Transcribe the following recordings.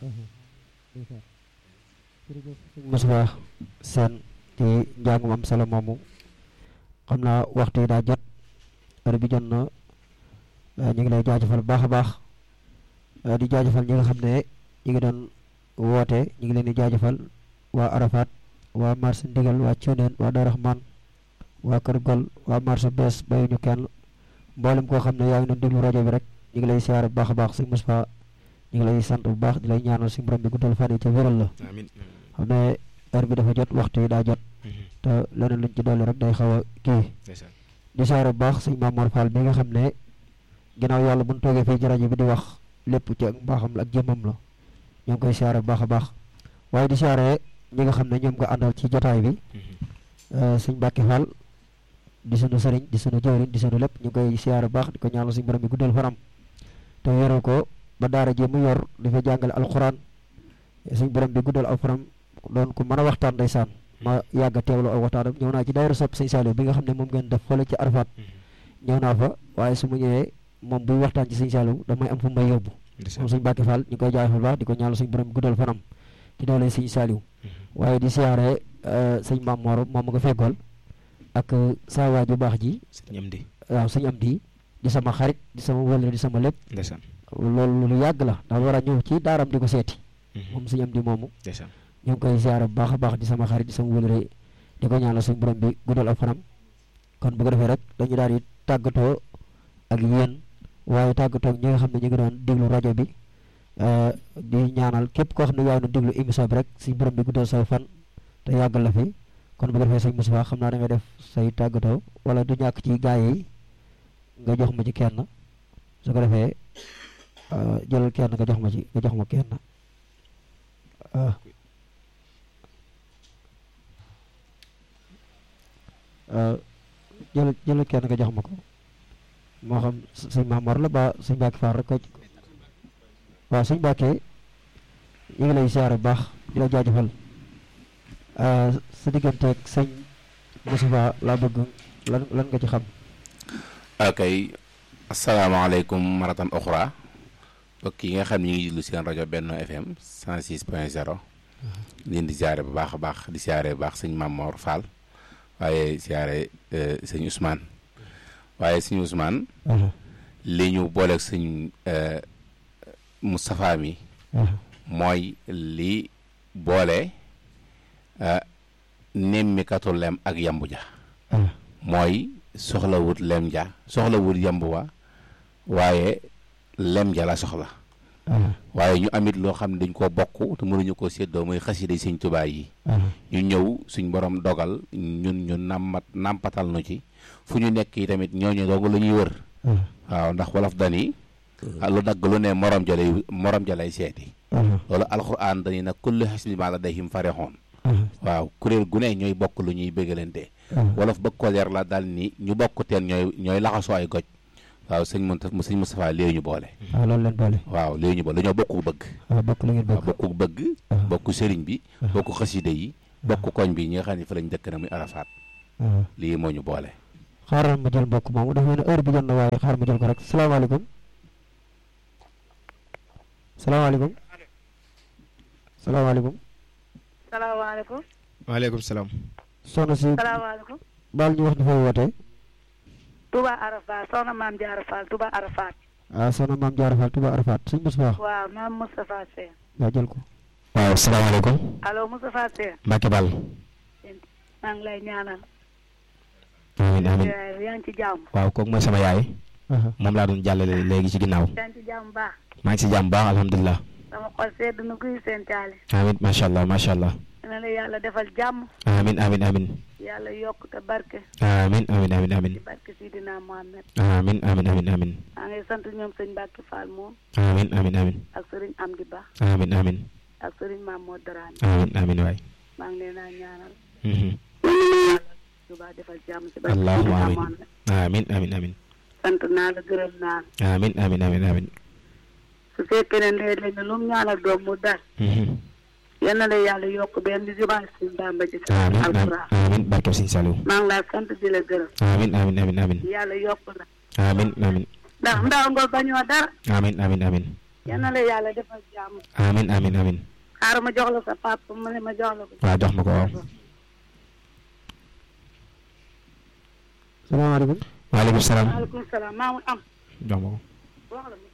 Moussa seen ci njàngum am solo moomu xam naa waxtu yi daa jot heure bi jot na ñu ngi lay jaajëfal bu baax a baax di jaajëfal ñi nga xam ne ñu ngi doon woote ñu ngi leen di jaajëfal waa Arafat waa marché Ndigal waa Thionène waa Darou Rahman waa Kër Gol waa marché bees bayuñu kenn mboolem koo xam ne yaa ngi doon déglu rajo bi rek ñu ngi lay siyaare bu baax a baax sëñ Moussa ñu ngi lay sant bu baax di lay ñaanal suñu borom bi guddal fan yi ca wéral la amiin xam ne heure bi dafa jot waxtu yi daa jot te leneen luñ ci dolli rek day xaw a kii ndeysaan di siyaare bu baax sëñ Mamour Fall bi nga xam ne ginnaaw yàlla bu ñu toogee fii ci rajo bi di wax lépp ci ak mbaaxam la ak jëmmam la ñoo ngi koy siyaare bu baax a baax waaye di siyaare ñi nga xam ne ñoom nga àndal ci jotaay bi sëñ Mbacke Fall di sunu sëriñ di sunu jëwriñ di sunu lépp ñu ngi koy siyaare bu baax di ko ñaanal suñu borom bi guddal fanam te wéral ko ba daara ji mu yor di fa jàngale alxuraan suñu borom bi guddal aw fanam doon ku mën a waxtaan ndeysaan ma yàgg a teewlu aw waxtaanam ñëw naa ci daayira sopp sëñ Saliou bi nga xam ne moom ngeen def fële ci Arafat ñëw naa fa waaye su ma ñëwee moom buy waxtaan ci sëñ Saliou damay am fu may yóbbu moom sëñ Mbacke Fall ñu koy jaay fa baax di ko ñaanal suñu borom bi guddal fanam ci doole sëñ Saliou waaye di siyaare sëñ Maam Mor moom nga feggool ak saa waay bu baax ji sëñ am di waaw sëñ am di di sama xarit di sama wëlle di sama lépp ndeysaan loolu lu yàgg la ndax war a ñëw ci daaram di ko seeti moom sëñ am di moomu ndeysaan ñu ngi koy siyaare bu baax a baax di sama xarit di sama wëlle di ko ñaanal suñu borom bi guddal ak fanam kon bu ko defee rek dañu daal di tàggatoo ak yéen waaye tàggatoo ak ñi nga xam ne ñu ngi doon déglu rajo bi di ñaanal képp koo xam ne yaa ngi doon déglu émission bi rek suñu borom bi guddal say fan te yàggal la fi kon bu ko defee sëñ Moussa xam naa da nga def say tàggatoo wala du ñàkk ci gaay yi nga jox ma ci kenn su ko defee jëlal kenn nga jox ma ci nga jox ma kenn jël jëlal kenn nga jox ma ko moo xam sëñ Mamor la ba sëñ Mbacke Fall rek ko waaw sëñ Mbacke ñu ngi lay siyaare bu baax di la jaajëfal sa digganteeg sëñ Moussa laa bëgg lan lan nga ci xam ok asalaamaaleykum maratan oxra mbokk yi nga xam ne ñu ngi lu seen rajo Benno FM 106 point 0 leen di siyaare bu baax a baax di siyaare bu baax sëñ Mamor Fall waaye siyaare sëñ Ousmane waaye sëñ Ousmane li ñu booleeg sëñ Moustapha mi mooy li boole nemmikatu lem ak yambu ja mooy soxla wut lem ja soxla wut yambu wa waaye lem ja la soxla waaye ñu amit loo xam ne dañ koo bokk te mënuñu koo séddoo muy xasida yi sëñ Tuubaa yi ñu ñëw suñ borom dogal ñun ñu nàmmat nàmpatal nu ci fu ñu nekk yi tamit ñooñu doog la ñuy wër waaw ndax wolof dani lu dagg lu ne morom ja lay morom ja lay seeti loolu alxuraan dani nag kullu xisbi maa ladayhim farihun waaw kuréel gu ne ñooy bokk lu ñuy bëggalante wolof bëgg ko leer la daal ni ñu bokk teen ñooy ñooy laxasoo ay goj waaw sëñ Moussa sëñ Moustapha léegi ñu boole waaw loolu leen boole waaw léegi ñu boole dañoo bokku bëgg waaw bokk lu ngeen waaw bëgg bokku bëgg bokku sëriñ bi bokku xaside yi bokku koñ bi ñi nga xam ne fa lañ dëkk na muy Arafat lii moo ñu boole xaaral ma jël mbokk moomu dafa mel ne heure bi jot na waaye xaaral ma jël ko rek salaamaaleykum salaamaaleykum salaamaaleykum salaamaaleykum waaleykum salaam soxna si salaamaaleykum baal ñu wax dafay wootee Touba Arafat soxna maam Diarra Fall Touba Arafat ah soxna maam Diarra Fall Touba Arafat sëñ Moustapha waaw maam Moustapha Sène waa jël ko waaw salaamaaleykum allo Moustapha Sène Mbacke Ball maa ngi lay ñaanal amiin amiin yaa ngi ci jàmm waaw kooku mooy sama yaay moom laa doon jàllale léegi ci ginnaaw yaa ngi ci jàmm baax maa ngi si jàmm baax alhamdulilah sama xol sedd na guy seen taali amiin macha allah macha allah na la yàlla defal jàmm amiin amiin amiin yàlla yokk te barke amiin amiin amiin amiin ci barke Sidina Mohamed amiin amiin amiin amiin maa ngi sant ñoom sëñ Mbacke Fall moom amiin amiin amiin ak sëriñ Amdi Ba amiin amiin ak sëriñ Mamadou Darane amiin amiin waay maa ngi leen a ñaanal Mhm. yàlla Touba defal jàmm ci barke allahumma Sidina amiin Mohamed amiin amiin amiin sant naa la gërëm naa la amiin amiin amiin amiin su fekkee ne léeg-léeg ne lu mu ñaanal doom mu dal Mhm. yal na la yàlla yokk benn jubaay suñ Bàmba ci sa amiin amiin alxuraan amiin barke Sëñ Saliou maa ngi laa sant di la gërëm amiin amiin amiin amiin yàlla yokk la amiin amiin ndax ndaw nga bañoo dara amiin amiin amiin yal na la yàlla defal jàmm amin amin amin xaaral ma jox la sa papa mu ne ma jox la ko waaw jox ma ko waaw salaamaaleykum waaleykum salaam maaleykum salaam maa ngi am jox ma ko wax la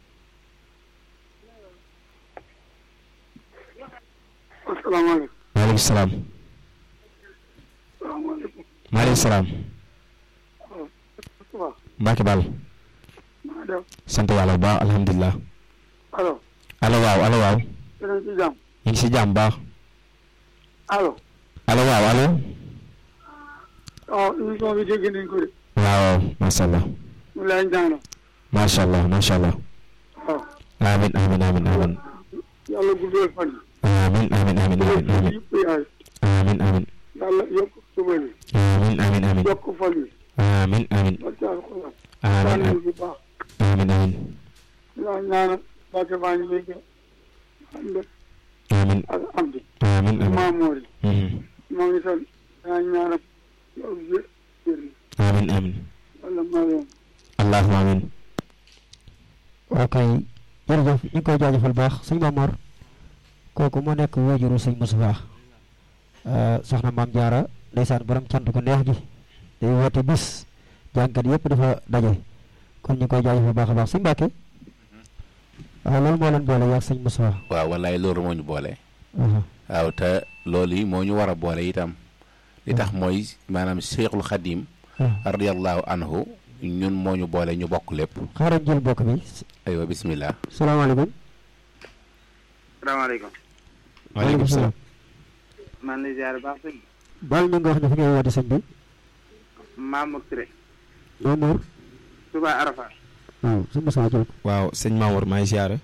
asalaamaaleykum. waaleykum salaam salaamaaleykum. maaleykum salaam waaw. Mbacke Bal maa def. sant yàlla bu baax alhamdulilah allo. allo waaw allo waaw yéen a ngi ci jàmm. ñu ngi si jàmm bu baax allo. allo waaw allo waaw émission bi dégg nañ ko de. waaw macha allah ñu lay ñaanal. macha allah macha allah waaw. amin amin amin amin yàlla guddal fan yi. amin amin amin amin amin yëpp yaay. amin amin yàlla yokk suba yi. amin amin amin yokk fan yi. amin amin barke alxuraan. amin ñaanal bu baax. amin amin ñu lay ñaanal. barke baa ngi léegi. ànd amin ak Amdi. amin amin Maamoor yi. Mhm. maa ngi sant. yaa ñaanal. yow yë- yër yi. amin amin wala maa leen. allahumma amin waaw kay jërëjëf ñu ngi koy jaajëfal baax sëñ Mamor kooku moo nekk wajuru sëñ Moustapha soxna maam Jaara ndeysaan borom cant ko neex gi day woote bis jànkat yëpp dafa daje kon ñu ngi koy jaajëfal baax a baax sëñ Mbàkke waaw loolu moo leen boole yaag sëñ Moustapha waaw wallaay loolu moo ñu boole aha waaw te loolu yi moo ñu war a boole itam li tax mooy maanaam Cheikhul Khadim ah radiyallahu anhu ñun moo ñu boole ñu bokk lépp xaaral jël bokk bi aywa bismillah salaamaaleykum salaamaaleykum. waaleykum salaam maa ngi lay ziar baax sëñ bi. baal ñu nga wax ne fi ngay woote sëñ bi Mamour Touré. Mamour Touba Arafat. waaw sëñ Moustapha jël ko waaw sëñ Mamour maa ngi siyaare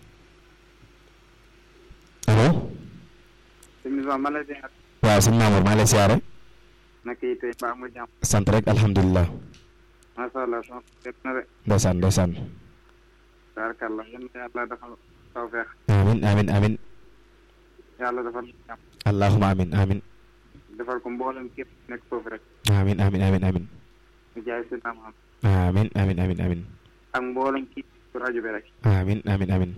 allo sëñ bi man la ziar. waaw sëñ Mamour maa ngi lay siyaare naka yi tey baax mu jàmm. sant rek alhamdulilah macha allah soxna Seck na de. ndeysaan ndeysaan tabarkàlla yéen yàlla defal tawfeex. amin amin amin yàlla defal jàmm. allahumma amin amin defal ko mboolem képp nekk foofu rek. amin amin amin amin ñu jaay si naam xam. amin amin amin amin ak mboolem kii ci rajo bi rek. amin amin amin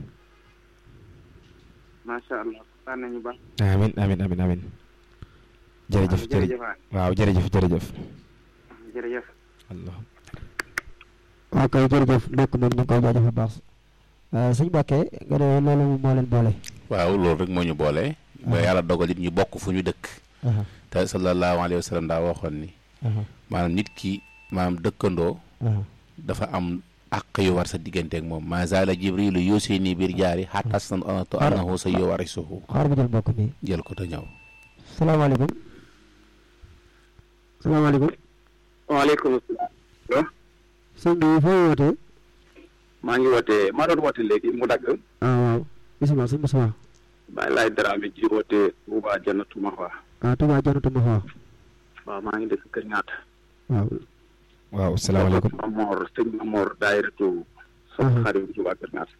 macha allah kontaan nañu baax. amin amin amin amin jërëjëf jërëjëf jërëjëf waay. waaw jërëjëf jërëjëf jërëjëf. allah waaw kay jërëjëf ndokk moom ñu ngi koy jaajëfal baax sëñ Mbàkke nga ne loolu moo leen boole waaw loolu rek moo ñu boole ba yàlla dogal it ñu bokk fu ñu dëkk aha te sallallahu alayhi wa sallam daa waxoon ni aha maanaam nit ki maanaam dëkkandoo aha dafa am àq yu war sa digganteeg moom ma zaala jibrilu yusini biir jaari xatta sanatu annahu sa yuwarisuhu xaar ma jël mbokk mi jël ko te ñëw salaamaaleykum salaamaaleykum waaleykum salaam. sëñ bi foo wootee maa ngi woote maa doon woote léegi mu dagg. ah waaw bisimilah sëñ Moustapha Baye Laye Dramé ji woote Touba Jannatu Mahwa. ah Touba Janatu Mahwa waaw maa ngi dëkk Kër Ñaata. waaw waaw salaamaaleykum Mamor sëñ Mamor daayiratu soxna xarit bi ci waa Kër Ñaata.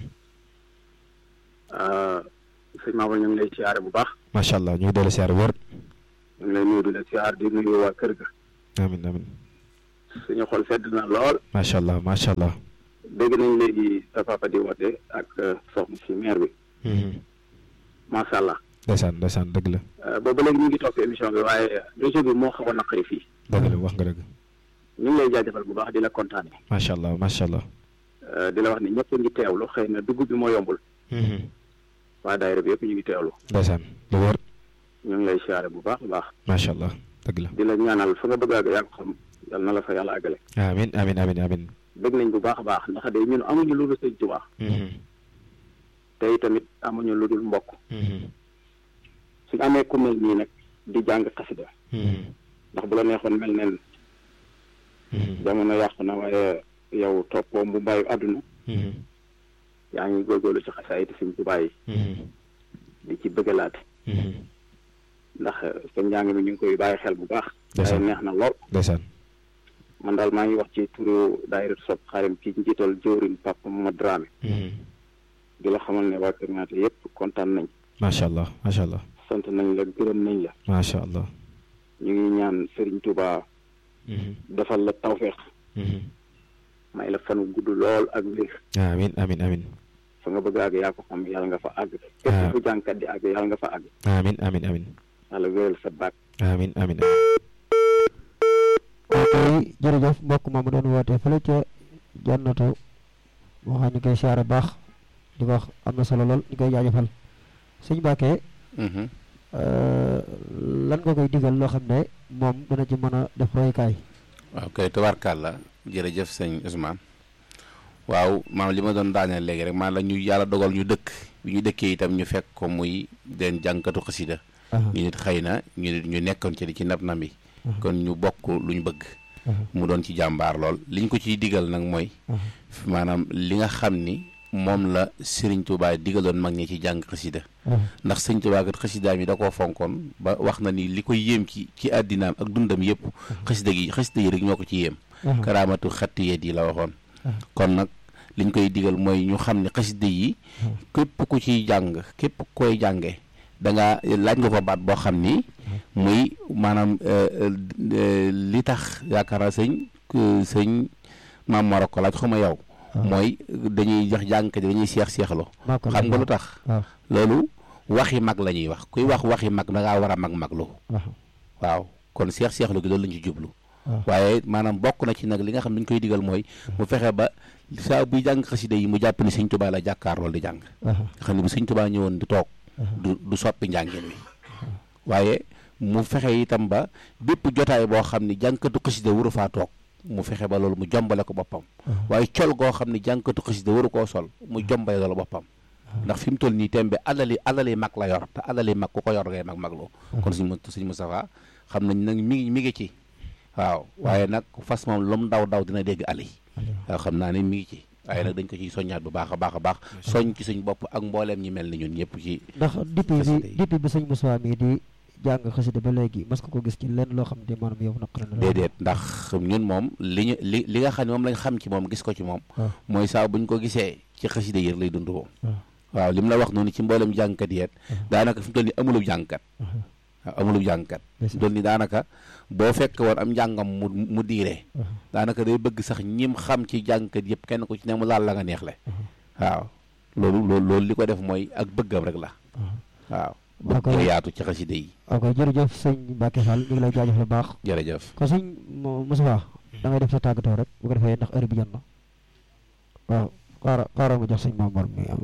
sëñ Mamor ñu ngi lay siyaare bu baax. macha allah ñu ngi dellu siyaare wër ñu ngi lay nuyu di la siyaar di nuyu waa kër ga. amin amin suñu xol sedd na lool. macha allah macha allah dégg nañ léegi sa papa di woote ak soxna si maire bi. macha allah. ndeysaan ndeysaan dëgg la boobu léegi ñu ngi topp émission bi waaye réseau bi moo xaw a naqari fii. dëgg la wax nga dëgg ñu ngi lay jaajëfal bu baax di la kontaane. macha allah macha allah di la wax ni ñëpp a ngi teewlu xëy na dugub bi moo yombul. waa daayira bi yëpp ñu ngi teewlu. ndeysaan lu wër ñu ngi lay siyaare bu baax a baax. macha allah dëgg la di la ñaanal fa nga bëgg a àgg yaa ko xam yal na la fa yàlla àggale. amin amin amin amin bëgg nañ bu baax a baax ndax de ñun amuñu lu dul sëñ Tuubaa te tamit amuñu lu dul mbokk suñu amee ku mel nii nag di jàng xasida ndax bu la neexoon mel neen jamono yàqu na waaye yow toppoo mu bàyyi àdduna yaa ngi góorgóorlu ci xasaay te sëñ Tuubaa yi di ci bëggalaate ndax sa njàng mi ñu ngi koy bàyyi xel bu baax waaye neex na lool ndeysaan man daal maa ngi wax ci turu daayiratu sopp xaarim ki njiital jëwriñ Papa Mama Dramé di la xamal ne waa Kër Ñaata yëpp kontaan nañ macha allah macha allah sant nañ la gërëm nañ la macha allah ñu ngi ñaan Serigne Touba defal la tawféex may la fan gudd lool ak wér amin amin amin fa nga bëgg a àgg yaa ko xam yàlla nga fa àgg képp fu jàngkat di àgg yàlla nga fa àgg amin amin amin yàlla wéral sa baat amin amin ok jërëjëf mbokk moomu doon woote fële ca jannatu moo xam ñu koy siyaare baax di ko wax am na solo lool ñu koy jaajëfal sëñ Mbàkke lan nga koy digal loo xam ne moom dana ci mën a def royukaay waaw kay tubaarkàlla jërëjëf sëñ Ousmane waaw maanaam li ma doon daaneel léegi rek maanaam la ñu yàlla dogal ñu dëkk bi ñu dëkkee itam ñu fekk ko muy den jànkatu xasida ñu nit xëy na ñu nit ñu nekkoon ci di ci nab nam yi kon ñu bokk lu ñu bëgg mu doon ci jàmbaar lool li ñu ko ciy digal nag mooy maanaam li nga xam ni moom la Sëriñ Tuubaa digaloon mag ñi ci jàng xasida ndax Sëriñ Tuubaa kat xasidaam yi da koo fonkoon ba wax na ni li koy yéem ci ci àddinaam ak dundam yëpp xasida gi xasida yi rek ñoo ko ci yéem karaamatu xatti yet yi la waxoon kon nag liñ koy digal mooy ñu xam ne xasida yi képp ku ciy jàng képp koy jànge da nga laaj nga ko baat boo xam ni muy maanaam li tax yaakaar naa sëñ sëñ maam Mor ko laaj xuma yow mooy dañuy jox jàngkat yi dañuy seex seexloo xam nga lu tax loolu waxi mag la ñuy wax kuy wax waxi mag da ngaa war a mag maglu waaw kon seex seexlu gi loolu lañ ci jublu waaye maanaam bokk na ci nag li nga xam ne dañ koy digal mooy mu fexe ba saa buy jàng xasida yi mu jàpp ni sëñ Tuubaa la jàkkaar loolu di jàng nga xam ne bu sëñ Tuubaa ñëwoon di toog du du soppi njàngin wi waaye mu fexe itam ba bépp jotaay boo xam ne jàngkatu xasida waru faa toog mu fexe ba loolu mu jombale ko boppam waaye col goo xam ne jàngkatu xasida waru koo sol mu jombale loolu boppam ndax fi mu toll nii tembe alali alali mag la yor te alali mag ku ko yor ngay mag magloo kon suñ suñ Moustapha xam nañ nag mi ngi mi ngi ci waaw waaye nag fas moom lu mu daw daw dina dégg ali waaw xam naa ne mi ngi ci waaye nag dañ ko ciy soññaat bu baax a baax a baax soñ ci suñ bopp ak mbooleem ñi mel ni ñun ñëpp ci ndax depuis bi depuis bi sëñ Moussa mii di jàng xasida ba léegi mas nga ko gis ci lenn loo xam ne maanaam yow naqari na déedéet ndax ñun moom li ñu li li nga xam ne moom lañ xam ci moom gis ko ci moom mooy saa buñ ko gisee ci xasida yër lay dund moom waaw li mu la wax noonu ci mboolem jàngkat yeet daanaka fi mu toll nii amulub jàngkat waaw amulub jàngkat fi mu toll nii daanaka boo fekk woon am njàngam mu mu diire daanaka day bëgg sax ñim xam ci jàngkat yëpp kenn ku ci ne mu laal la nga neexle waaw loolu loolu loolu li ko def mooy ak bëggam rek la waaw bëgg yaatu ci xasida yi ok jërëjëf sëñ Mbacke Fall ñu ngi lay jaajëf lu baax jërëjëf kon sëñ Moussa da ngay def sa tàggatoo rek bu ko defee ndax heure bi jot na waaw xaaral xaaral nga jox sëñ Mamour mi am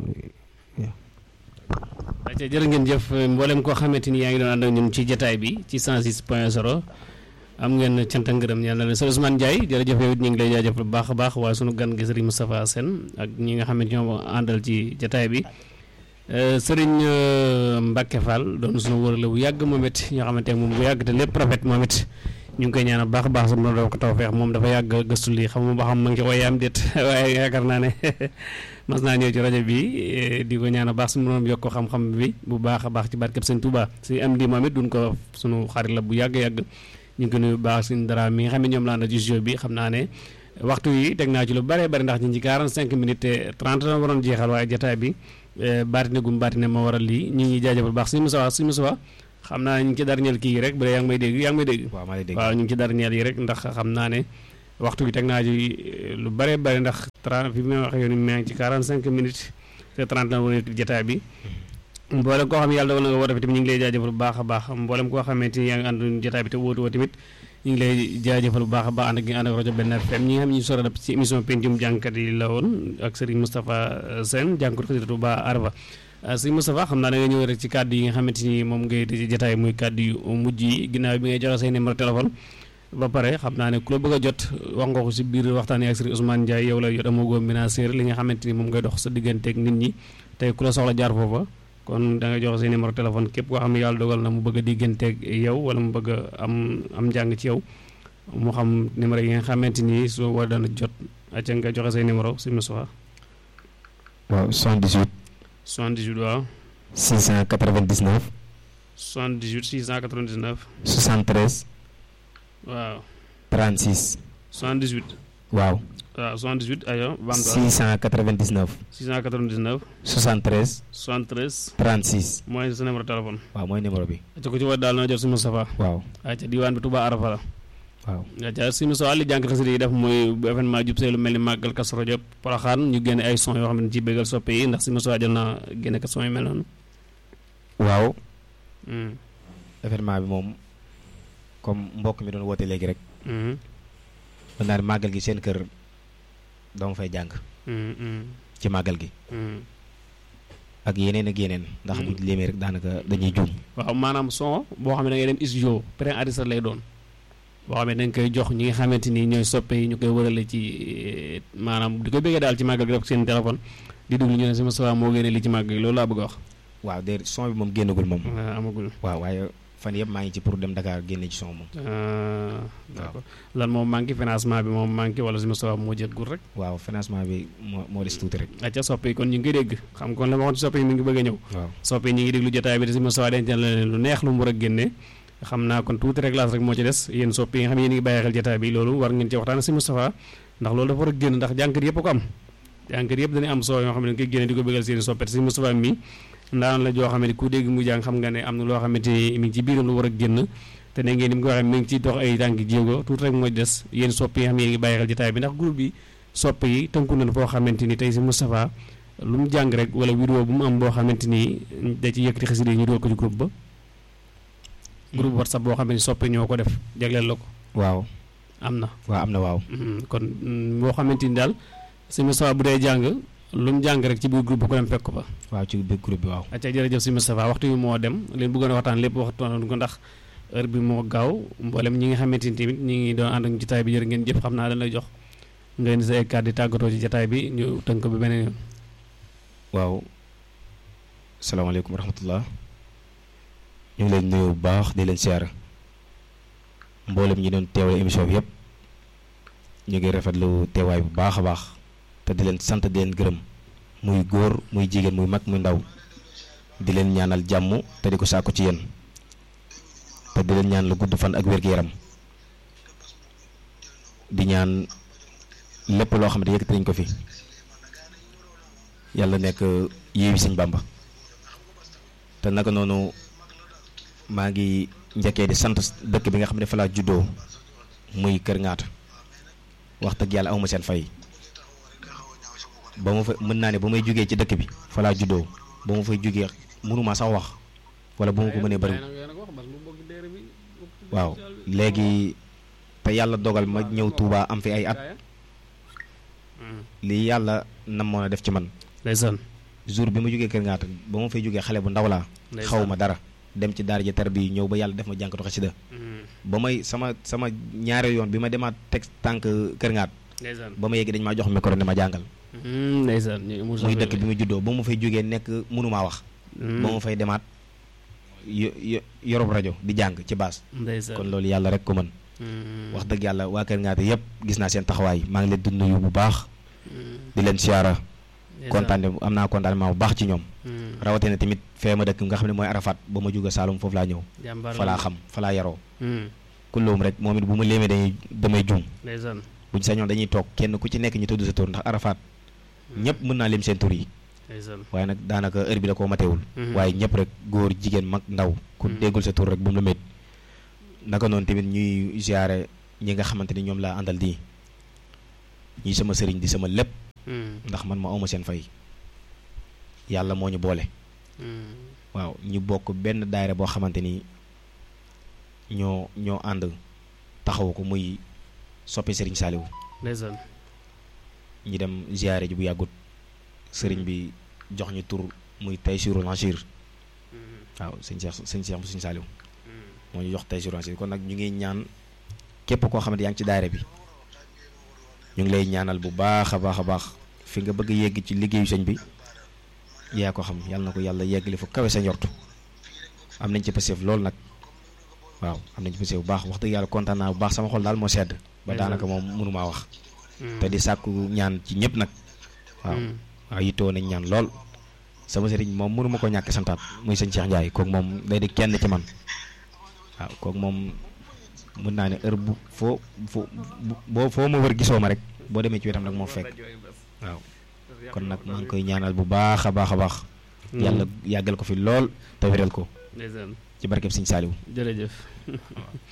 ayca jërë ngeen jëf mboolem koo xamante ni yaa ngi doon ànd ak ñun ci jataay bi ci 106 point 0 am ngeen cant ak ngërëm ñaan na leen sëñ Ousmane Ndiaye jërëjëf yow it ñu ngi lay jaajëf bu baax a baax waaye sunu gan gi sëriñ Moustapha Sène ak ñi nga xam ne ñoo àndal ci jataay bi sëriñ Mbacke Fall doon sunu wërale bu yàgg moom it ñoo xamante ne moom bu yàgg te lépp rafet moom it ñu ngi koy ñaanal baax a baax sama doon ko tawfeex moom dafa yàgg gëstu lii xam ba xam ma ngi ci waaye déet waaye yaakaar naa ne mas naa ñëw ci rajo bi di ko ñaanal baax su ma yokk ko xam-xam bi bu baax a baax ci barkeb sëñ Touba si am di moom it duñ ko sunu xarit la bu yàgg-yàgg ñu ngi ko nuyu bu baax suñu dara mi nga xam ne ñoom laa na ci jeu bi xam naa ne waxtu yi teg naa ci lu bëree bëri ndax ñu ci 45 minutes te 30 la waroon jeexal waaye jotaay bi baatine gum baatine ma waral lii ñu ngi jaajëfal baax suñu Moussa suñu Moussa xam naa ñu ngi ci darñeel kii yi rek bu dee yaa ngi may dégg yaa ngi may dégg waaw ñu ngi ci darñeel yi rek ndax xam naa ne waxtu bi teg naa ci lu bëree bëri ndax 30 fi may waxee yoon maa ngi ci 45 minutes te 30 la waroon jotaay bi mboolem koo xam ne yàlla dogal na nga woote fi tamit ñu ngi lay jaajëfal bu baax a baax mboolem koo xamante ni yaa ngi ànd jotaay bi te wóotu woo tamit ñu ngi lay jaajëfal bu baax a baax ànd ak ñu ànd ak rajo Benn FM ñi nga xam ne ñu sore ci émission pencum jàngkat yi la woon ak Serigne Moustapha Sène jàngkat xasida ba Arba Serigne Moustapha xam naa da nga ñëw rek ci kàddu yi nga xamante ni moom ngay di jotaay muy kàddu yu mujj yi ginnaaw bi ngay joxe say numéro téléphone ba pare xam naa ne ku la bëgg a jot wax nga ko si biir waxtaan yi ak Serigne Ousmane Ndiaye yow la jot amagoo ménagère li nga xamante ni moom ngay dox sa digganteeg nit ñi tey ku la soxla jaar foofa kon da nga joxe seen numéro téléphone képp koo xam ne yàlla dogal na mu bëgg a digganteeg yow wala mu bëgg a am am njàng ci yow mu xam numéro yi nga xamante ni soo war dana jot acca nga joxe say numéro si Moussa. waaw 78. 78 waaw. 699. 78 699. 73. waaw. 36. 78. waaw. waaw 78 ayo. 699. 699. 73. 73. 36. mooy sa numéro téléphone. waaw mooy numéro bi. acca ko ci war daal na jot si Moustapha. waaw. acca diwaan bi Touba Arafa la. waaw nga ca si Moussa li jànk xasida yi def mooy bu événement jub see lu mel ni màggal Kazu Rajab Poroxaan ñu génne ay son yoo xam ne ci bégal soppe yi ndax si Moussa jot naa génne ko son yu mel noonu waaw événement bi moom comme mbokk mi doon woote léegi rek mën naa ne màggal gi seen kër dama fay jàng ci màggal gi ak yeneen ak yeneen ndax bu léemee rek daanaka dañuy juum waaw maanaam son boo xam ne da ngay dem studio pré enregistré lay doon boo xam ne dañ koy jox ñi nga xamante ni ñooy soppe yi ñu koy wërale ci maanaam di ko bëggee daal ci màggal gi def seen téléphone di déglu ñu ne sama sawa moo génne li ci màggal gi loolu laa bëgg a wax waaw de son bi moom génnagul moom amagul waaw waaye fan yëpp maa ngi ci pour dem Dakar génne ci son moom d'accord lan moom manqué financement bi moom manqué wala sama sawa moo jëggul rek waaw financement bi moo moo des tuuti rek acca soppe yi kon ñu ngi koy dégg xam kon la ma waxoon ci soppe yi mi ngi bëgg a ñëw waaw soppe yi ñu ngi déglu jotaay bi de sama sawa dencal la leen lu neex lu mu war a génne xam naa kon tuuti réglage rek moo ci des yéen sopp yi nga xam ne yéen ngi bàyyi xel jotaay bi loolu war ngeen ci waxtaan si Moustapha ndax loolu dafa war a génn ndax jànkat yëpp ko am jànkat yëpp dañuy am soo yoo xam ne dañ koy génne di ko bëggal seen soppet si Moustapha mi ndaan la joo xam ne ku dégg mu jàng xam nga ne am na loo xamante ni mi ngi ci biiram lu war a génn te ne ngeen ni mu ko waxee mi ngi ci dox ay tànk jéego tuuti rek moo des yéen sopp yi nga xam ne yéen ngi bàyyi xel jotaay bi ndax groupe bi sopp yi tënku nañ foo xamante ni tey si Moustapha lu mu jàng rek wala vidéo bu mu am boo xamante ni da ci yëkkati xasida yi ñu dool ko ci groupe ba groupe whatsapp boo xam ne soppe ñoo ko def jagleel la ko waaw am na waaw am na waaw kon boo xamante ni daal si Moustapha bu dee jàng lu mu jàng rek ci biir groupe bu ko dem fekk ko fa waaw ci biir groupe bi waaw acca jërëjëf si Moustapha waxtu bi moo dem leen bëggoon a waxtaan lépp waxtaan ko ndax heure bi moo gaaw mboolem ñi nga xamante ni tamit ñi ngi doon ànd ak jotaay bi jërë ngeen jëf xam naa dañ lay jox nga indi sa ay kàddu di tàggatoo ci jotaay bi ñu tënk bi beneen yoon waaw salaamaaleykum wa rahmatullah ñu ngi leen nuyu bu baax di leen siyaara mboolem ñi doon teewale émission bi yëpp ñu ngi rafetlu teewaay bu baax a baax te di leen sant di leen gërëm muy góor muy jigéen muy mag muy ndaw di leen ñaanal jàmm te di ko sàkku ci yéen te di leen ñaan lu gudd fan ak wér-gu-yaram di ñaan lépp loo xam ne yëkkati nañ ko fi yàlla nekk yéewi sëñ Bàmba te naka noonu maa ngi njëkkee di sant dëkk bi nga xam ne fa laa juddoo muy Kër Ngaata wax dëgg yàlla amuma seen fay ba ma fa mën naa ne ba may jógee ci dëkk bi fa laa juddoo ba ma fay jógee mënuma sax wax wala bu ma ko mënee bëriwul waaw léegi te yàlla dogal ma ñëw Touba am fi ay at lii yàlla namoon a def ci man ndeysaan jour bi ma jógee Kër Ngaata ba ma fay jógee xale bu ndaw laa xaw ma dara dem ci daara ja tar bi ñëw ba yàlla def ma jànkatu xasida ba may sama sama ñaare yoon bi ma demaat teg tànk Kër Ngaat ba ma yegg dañ maa jox micro ne ma jàngal ndeysaan muy dëkk bi ma juddoo ba ma fay jógee nekk mënumaa wax ba ma fay demaat yo yorob rajo di jàng ci baas kon loolu yàlla rek ko mën wax dëgg yàlla waa Kër Ngaata yëpp gis naa seen taxawaay maa ngi leen di nuyu bu baax di leen siyaara kontaan am naa kontaan bu baax ci ñoom rawatina tamit fee ma dëkk nga xam ne mooy Arafat ba ma jóge Saalum foofu laa ñëw fa laa xam fa laa yaroo kulloom rek moom it bu ma léemee dañuy damay juum buñ sañoon dañuy toog kenn ku ci nekk ñu tudd sa tur ndax Arafat ñëpp mën naa lim seen tur yi waaye nag daanaka heure bi da koo matewul waaye ñëpp rek góor jigéen mag ndaw ku déggul sa tur rek bu mu la mét naka noonu tamit ñuy ziare ñi nga xamante ni ñoom laa àndal di ñi sama sëriñ di sama lépp ndax man ma awma seen fay yàlla moo ñu boole waaw ñu bokk benn daayira boo xamante ni ñoo ñoo ànd taxawu ko muy soppi sëriñ Saaliw ñi dem ziare ji bu yàggut sëriñ bi jox ñu tur muy Taysiirul Asiir waaw sëñ Seex sëñ Seex bu sëñ Saaliw moo ñu jox Taysiirul Asiir kon nag ñu ngi ñaan képp koo xamante yaa ngi ci daayira bi ñu ngi lay ñaanal bu baax a baax a baax fi nga bëgg yegg ci liggéeyu sëñ bi yaa ko xam yàlla na ko yàlla yeggali fu kawe sa njortu am nañ ci pasif loolu nag waaw am nañ ci pasif bu baax wax dëgg yàlla kontaan naa bu baax sama xol daal moo sedd ba daanaka moom mënumaa wax te di sàkku ñaan ci ñëpp nag waaw waaw yittewoo nañ ñaan lool sama sëriñ moom mënuma ko ñàkk santaat muy sëñ Cheikh Ndiaye kooku moom day di kenn ci man waaw kooku moom mën naa ne heure bu foo foo boo foo ma wër gisoo ma rek boo demee ci wetam nag moo fekk waaw kon nag maa ngi koy ñaanal bu baax a baax a baax. yàlla yàggal ko fi lool te wéral ko. ci barkeb Sëñ Saaliw. jërëjëf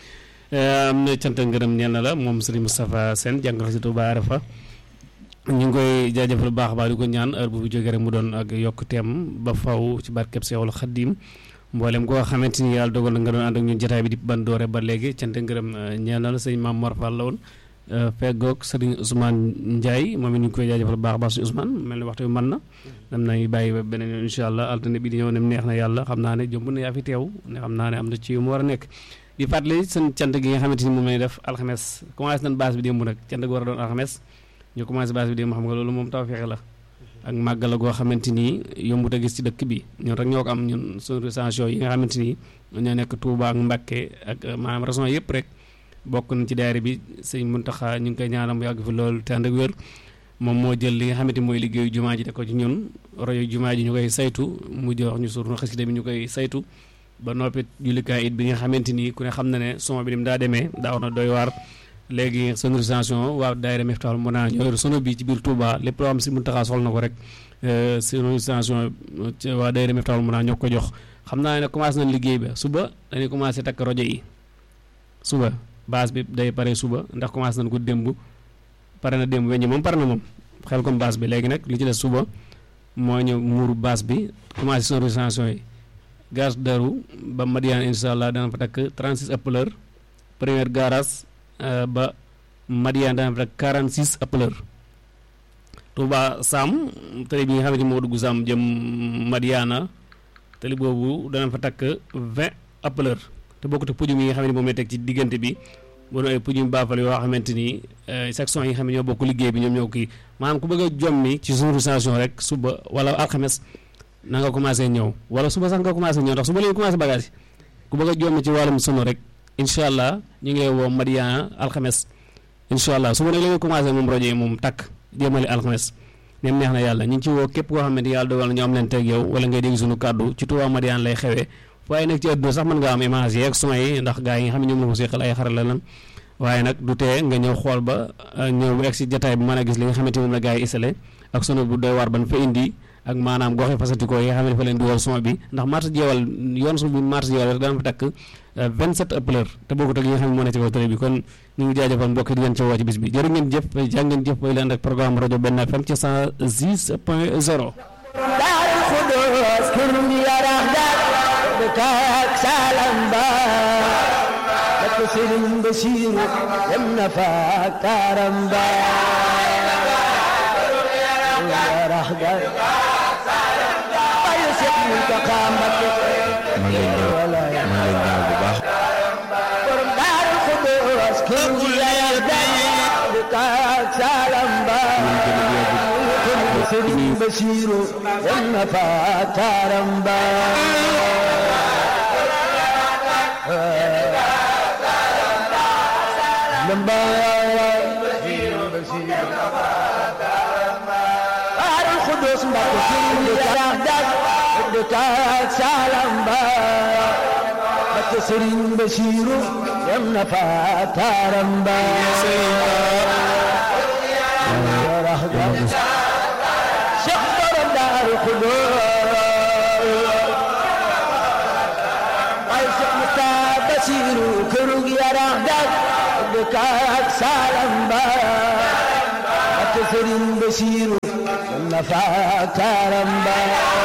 am na cant ak ngërëm ñeel na la moom Serigne Moustapha Sène jàngal si Touba Arafa ñu ngi koy jaajëfal bu baax a baax di ko ñaan heure bu fi jógee rek mu doon ak yokk teem ba faw ci barkeb Seexul Xaddim mboolem koo xamante ni yàlla dogal na nga doon ànd ak ñun jotaay bi di ban doore ba léegi cant ak ngërëm ñeel na la sëñ Maam Mor Fall la woon feggoog Serigne Ousmane Ndiaye moom it ñu ngi koy jaajëfal bu baax a baax suñu Ousmane mel ni waxtu bi mën na dem nañu bàyyi ba beneen yoon incha allah altine bi di ñëw ne neex na yàlla xam naa ne jomb na yaa fi teew ne xam naa ne am na ci yu mu war a nekk di fàttali seen cant gi nga xamante ni moom lañuy def alxames commencé nañ base bi démb nag cant gi war a doon alxames ñu commencé base bi démb xam nga loolu moom taw fexe la ak màggal la goo xamante ni yombut a gis ci dëkk bi ñun rek ñoo ko am ñun sonorisation yi nga xamante ni ñoo nekk Touba ak Mbacké ak maanaam raison yëpp rek bokk nañ ci daayira bi sëñ Muntaxa ñu ngi koy ñaanam yàgg fi loolu te ànd ak wér moom moo jël li nga xamante mooy liggéeyu jumaa ji de ko ci ñun royo jumaa ji ñu koy saytu mu jox ñu surna xasida bi ñu koy saytu ba noppi jullikaay it bi nga xamante ni ku ne xam na ne son bi ni mu daa demee daaw na doy waar léegi sonorisation waaw daayira Miftaahul Muna ñoo sono bi ci biir Touba lépp loo xam si Muntaxa soxla na ko rek sonorisation waa daayira Miftaahul Muna ñoo ko jox xam naa ne commencé nañ liggéey ba suba dañuy commencé takk rajo yi suba base bi day pare suba ndax commencé nañ ko démb pare na démb weññi moom pare na moom xel comme base bi léegi nag li ci des suba moo ñëw muuru base bi commencé sonorisation yi gaz daru ba Madiane incha allah dana fa takk 36 haut-parleur première garage ba Madiane dana fa takk 46 haut-parleur Touba Sam tali bi nga xamante moo dugg Sam jëm Madiana tali boobu dana fa takk 20 haut-parleur te bokkut ak pujum yi nga xam ne moom lay teg ci diggante bi bu doon ay pujum baafal yoo xamante ni section yi nga xam ne ñoo bokk liggéey bi ñoom ñoo kii maanaam ku bëgg a jommi ci sonorisation rek suba wala alxames na nga commencé ñëw wala suba sax nga commencé ñëw ndax suba la ñu commencé bagage ku bëgg a jommi ci wàllum sono rek incha allah ñu ngi lay woo Madiana alxames incha allah suba nag la ñu commencé moom rajo yi moom takk jëmale alxames nem neex na yàlla ñu ngi ci woo képp koo xamante yàlla dogal na ñu am leen teg yow wala ngay dégg suñu kàddu ci Touba Madiana lay xewee waaye nag ci àdduna sax mën nga am image yeeg son yi ndax gars yi nga xam ne ñoom la ko seqal ay xarala lan waaye nag du tee nga ñëw xool ba ñëw bu egg si jataay bi mën a gis li nga xamante moom la gars yi installé ak sono bu doy war ban fa indi ak maanaam goxe fasantikoo yi nga xam ne fa leen dugal son bi ndax marché jeewal yoon su bi marché jeewal rek dana fa takk 27 haut-parleur te bokkut ak yi nga xam ne moo ne ci kaw télé bi kon ñu ngi jaajëfal mbokk yi di leen ci woo ci bis bi jërë ngeen jëf jaa ngeen jëf bay leen rek programme rajo benn FM ci 106 point 0 kaak salam ba ak Sëriñ Basiru dem na fa karam ba rax ga bayu Seex Muntaxa Mbakke maa ngi lay ñëw maa ngi lay ñëw bu baax borom Daaru Xudoos kër gi yaya da kaak salam ba Sëriñ Basiru dem na fa karam ba Daaru Xudoos Mbakke sëriñ bi yarax dak dëkkaat Salam Ba Mbakke sëriñ Basiru dem na fa taaram ba yarax dak Cheikh borom Daaru Xudoos ay Cheikh Musta Basiru kërug yarax dak dëkkaat Salam Ba Mbakke sëriñ Basiru dem na fa taaram ba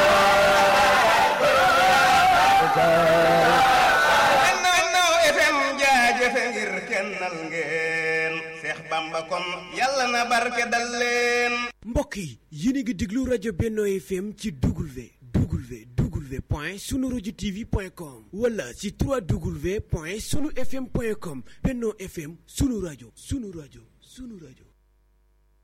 Benno FM jaajëfe ngir kennal ngeen Seex Bamba kon yàlla na barke dal leen mbokk yi yéen a ngi déglu rajo Benno FM ci W W W point sunu rajo TV point com wala ci 3W point sunu FM point com Benno FM sunu rajo sunu rajo sunu rajo